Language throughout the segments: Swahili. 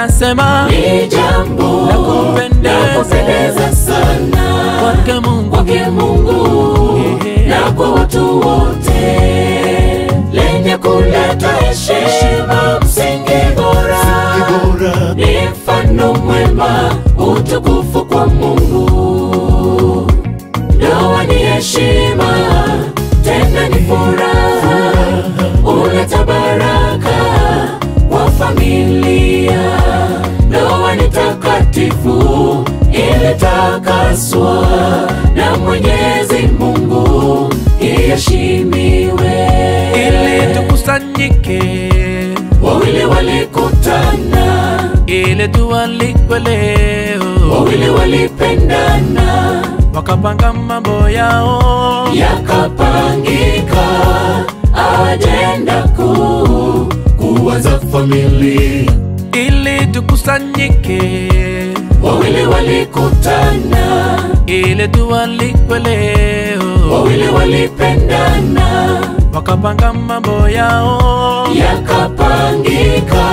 nasema ni jambo La kupendeza. la kupendeza sana kwake Mungu kwake Mungu Ehe. na kwa watu wote, lenye kuleta heshima, msingi bora, ni mfano mwema, utukufu kwa Mungu. Ndoa ni heshima, tena ni furaha, uleta baraka kwa familia. Ndoa ni takatifu, ilitakaswa na Mwenyezi Mungu, iheshimiwe. ili tukusanyike Wawili walikutana, ili tualikwe leo wawili walipendana, wakapanga mambo yao yakapangika ajenda kuu kuwaza familia. ili tukusanyike Wawili walikutana, ili tualikwe leo wawili walipendana, wakapanga mambo yao yakapangika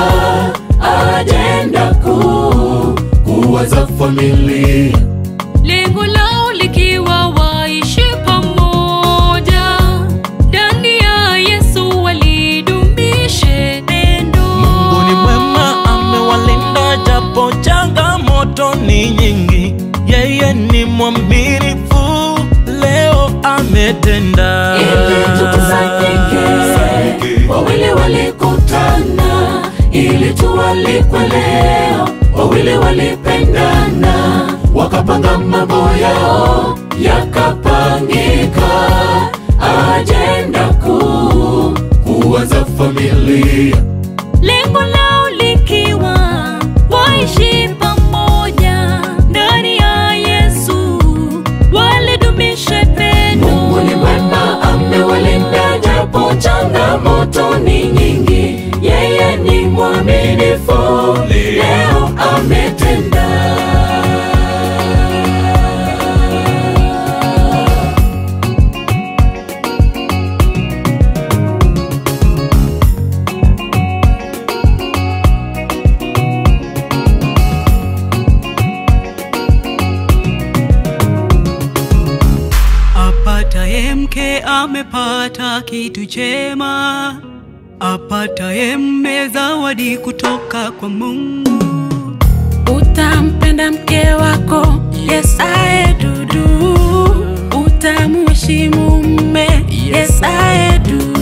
ajenda kuu kuwaza familia. lengo lao likiwa waishi pamoja ndani ya Yesu walidumishe pendo. Mungu ni mwema, amewalinda japo changamoto ni nyingi. Yeye ni mwaminifu, leo ametenda. ili tukusanyike. Wawili walikutana ili tualikwe leo, wawili walipendana wakapanga mambo yao yakapangika, ajenda kuu kuwaza familia. lengo lao likiwa waishi pamoja ndani ya Yesu walidumishe pendo. Mungu ni mwema, amewalinda japo changamoto ni nyingi. Yeye ni mwaminifu, leo ametenda. Apataye mke amepata kitu chema, apataye mme zawadi kutoka kwa Mungu. Utampenda mke wako yesaye dudu, utamuheshimu mme yesaye dudu.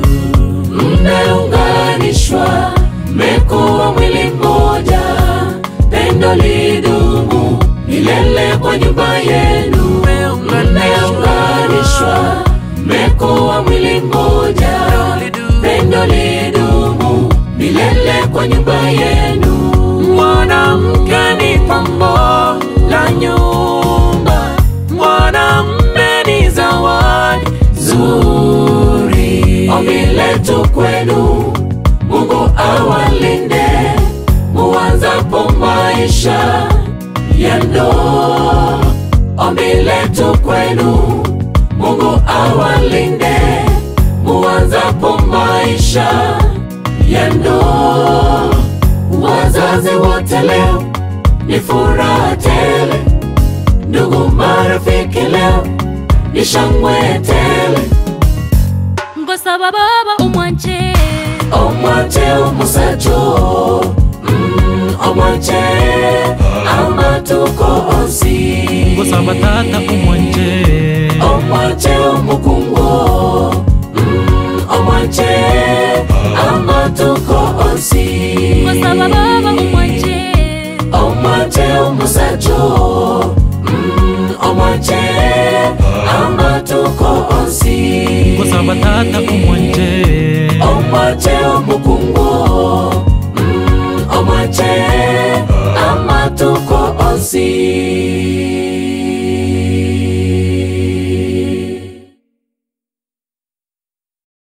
Mmeunganishwa, mmekuwa mwili mmoja, pendo lidumu milele kwa nyumba yenu. Mmeunganishwa, mmekuwa mwili mmoja, pendo lidumu milele kwa nyumba yenu. mwanamke ni pambo la nyumba mwanamme ni zawadi zuri. Ombi letu kwenu, Mungu awalinde muanzapo maisha ya ndoa. Ombi letu kwenu, Mungu awalinde muanzapo maisha ya ndoa. Wazazi wote leo ni furaha tele, ndugu marafiki leo ni shangwe tele. ngosaba baba umwanje omwache omusajo mm, omwache amatuko onsi Ngosaba tata umwanje omwache omukungo mm, omwache amatuko onsi ngosaba baba umwanje omwache omusajo mm, omwache amatuko onsi Ngosaba tata umwanje omwache omukungo mm, omwache amatuko onsi